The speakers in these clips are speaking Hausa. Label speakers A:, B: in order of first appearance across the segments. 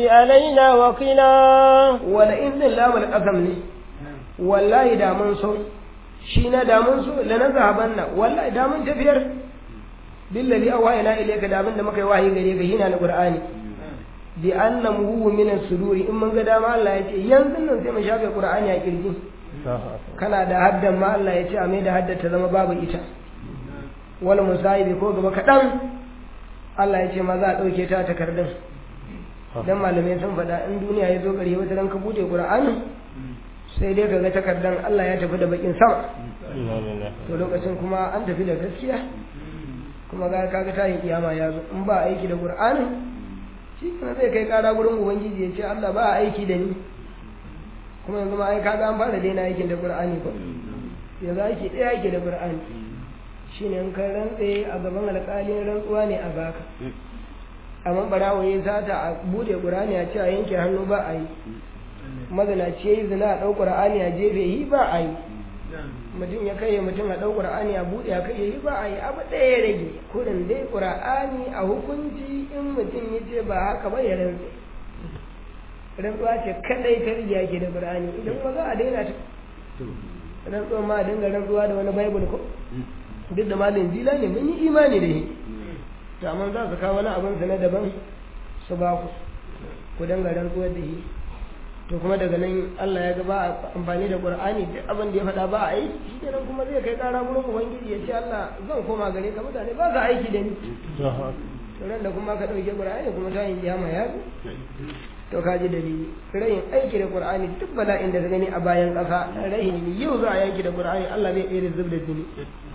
A: علينا وقنا
B: wala in din lamul qasam ne wallahi da mun so shi na da mun so la na zahaban na wallahi da mun tafiyar billahi awa ila ilayka da abinda muka yi wahayi gare ka hina na qur'ani bi anna muhu min as-suduri in mun ga dama Allah ya ce yanzu nan sai mu shafe qur'ani a kirji kana da haddan ma Allah ya ce a mai da haddar ta zama babu ita wal musahibi ko gaba kaɗan Allah ya ce ma za a ɗauke ta takardun dan malamai sun faɗa in duniya ya zo ƙarshe wata ran ka bude qur'ani sai dai ka ga takardan Allah ya tafi da bakin sama to lokacin kuma an tafi da gaskiya kuma ga kaga tayin kiyama ya zo in ba aiki da qur'ani shi kana zai kai kara gurin ubangiji ya ce Allah ba aiki da ni kuma yanzu ma ai kaga an fara daina aikin da qur'ani ko yanzu aiki ɗaya aiki da qur'ani shine in kai rantse a gaban alƙalin rantsuwa ne a baka amma barawo ya sata a bude qur'ani a ce a yanke hannu ba a yi mazinaci ya yi zina a ɗau qur'ani a jefe yi ba a yi mutum ya kai mutum a ɗau qur'ani a buɗe a kai yi ba a yi abu ɗaya ya rage kurin dai qur'ani a hukunci in mutum ya ce ba haka ba ya rantse rantsuwa ce kadai ta rijiya ke da qur'ani idan kuma za a daina ta rantsuwa ma a dinga rantsuwa da wani bible ko duk da malin jila ne mun yi imani da shi to amma za su kawo wani abin sa na daban su ba ku ku dinga rantsuwar da shi to kuma daga nan Allah ya ga ba a amfani da Qur'ani duk abin da ya faɗa ba a yi shi kenan kuma zai kai ƙara gurin ubangiji ya ce Allah zan koma gare ka mutane ba za aiki da ni to ran da kuma ka ɗauke Qur'ani kuma ta yin kiyama ya zo to ka ji dalili rayin aiki da Qur'ani duk bala'in da ka gani a bayan ƙasa rahin yau za a yaki da Qur'ani Allah zai ɗaya zub da jini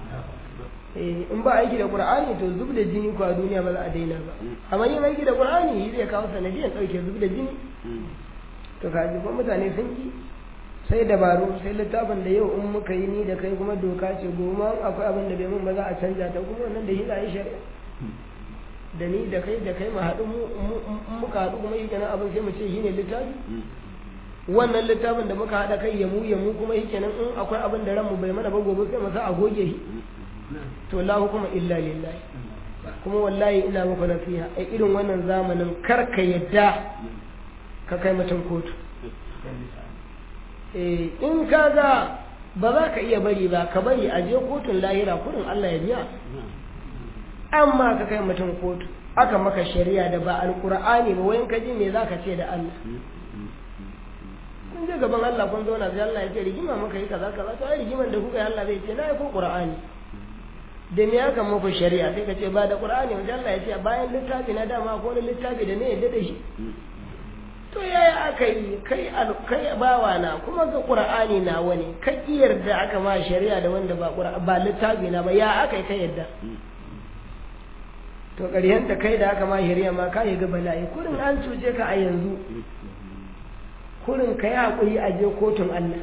B: in ba aiki da Qur'ani to zub da jini ko a duniya ba za a daina ba amma yin aiki da Qur'ani zai kawo sanadiyan ɗauke zub da jini to kaji kuma mutane sun ki sai dabaru sai littafin da yau in muka yi ni da kai kuma doka ce goma akwai abin da bai mun ba za a canja ta kuma wannan da shi za a yi shari'a da ni da kai da kai mu haɗu muka haɗu kuma yi kenan abin sai mu ce shi ne littafi wannan littafin da muka haɗa kai yamu yamu kuma yi kenan in akwai abin da ranmu bai mana ba gobe sai mu sa a goge shi to la hukuma illa lillahi kuma wallahi ina muku nasiha a irin wannan zamanin kar ka yadda ka kai mutum kotu in ka ga ba za ka iya bari ba ka bari a je kotun lahira kudin Allah ya biya amma ka kai mutum kotu aka maka shari'a da ba alkur'ani ba wayan ka ji me za ka ce da Allah kun je gaban Allah kun zauna sai Allah ya ce rigima maka yi kaza kaza to ai rigiman da kuka yi Allah zai ce na yi ko qur'ani da me aka muku shari'a sai ka ce ba da qur'ani wanda Allah ya ce bayan littafi na dama ko wani littafi da ne yadda da shi to yaya aka yi kai kai bawa na kuma ga qur'ani na wani ka yarda aka ma shari'a da wanda ba ba littafi na ba ya aka yi ka yarda to ƙarshen da kai da aka ma shari'a ma ka yi ga bala'i kurin an cuce ka a yanzu kurin ka yi haƙuri a je kotun Allah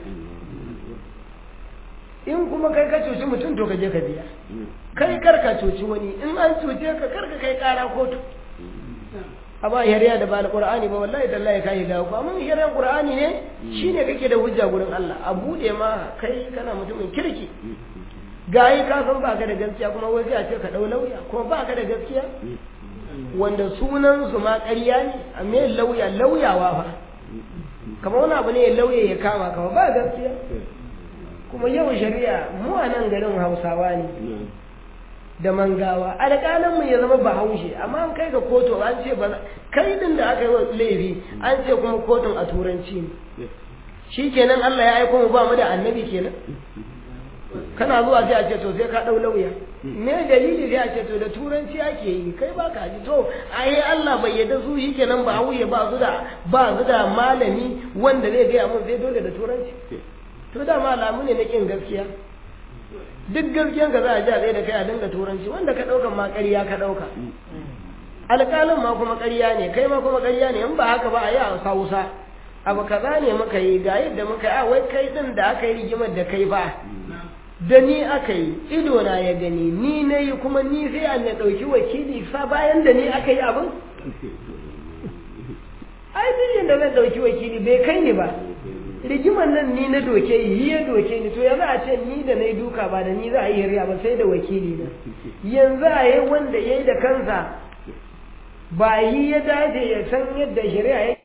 B: in kuma kai ka cuci mutum to ka je ka biya kai kar ka cuci wani in an cuce ka kar ka kai ƙara kotu amma shari'a da ba da qur'ani ba wallahi tallahi kai ga ku amma shari'ar qur'ani ne shine kake da hujja gurin Allah a bude ma kai kana mutumin kirki gayi ka san baka da gaskiya kuma wai sai a ce ka dau lauya kuma baka da gaskiya wanda sunan su ma ƙarya ne a me lauya lauyawa fa kamar wani abu ne lauya ya kama kama ba gaskiya kuma yau shari'a mu a nan garin Hausawa ne da mangawa alƙalanmu ya zama bahaushe amma an kai ga kotu an ce ba kai din da aka yi wa laifi an ce kuma kotun a turanci ne shi kenan Allah ya aiko mu ba mu da annabi kenan kana zuwa sai a ce to sai ka ɗau lauya me dalili sai a ce to da turanci ake yi kai ba ka ji to ai Allah bai yarda su shi kenan ba hauye ba su da ba su da malami wanda zai gaya mun sai dole da turanci to da malamu ne na kin gaskiya duk gaskiyan ka za a ji a tsaye da kai a dinga turanci wanda ka ɗaukan ma ƙarya ka ɗauka alƙalin ma kuma ƙarya ne kai ma kuma ƙarya ne in ba haka ba a yi a hausa abu kaza ne muka yi ga yadda muka yi a wai kai ɗin da aka yi rigimar da kai ba da ni aka yi ido na ya gani ni na yi kuma ni sai an ya ɗauki wakili sa bayan da ni aka yi abin ai duk da zan ɗauki wakili bai kai ni ba rigimar nan ni na doke yi ya doke ni to yanzu a ce ni da na yi duka ba da ni za a yi riya ba sai da wakili na yanzu a yi wanda ya yi da kansa ba yi ya dace ya san yadda shari'a ya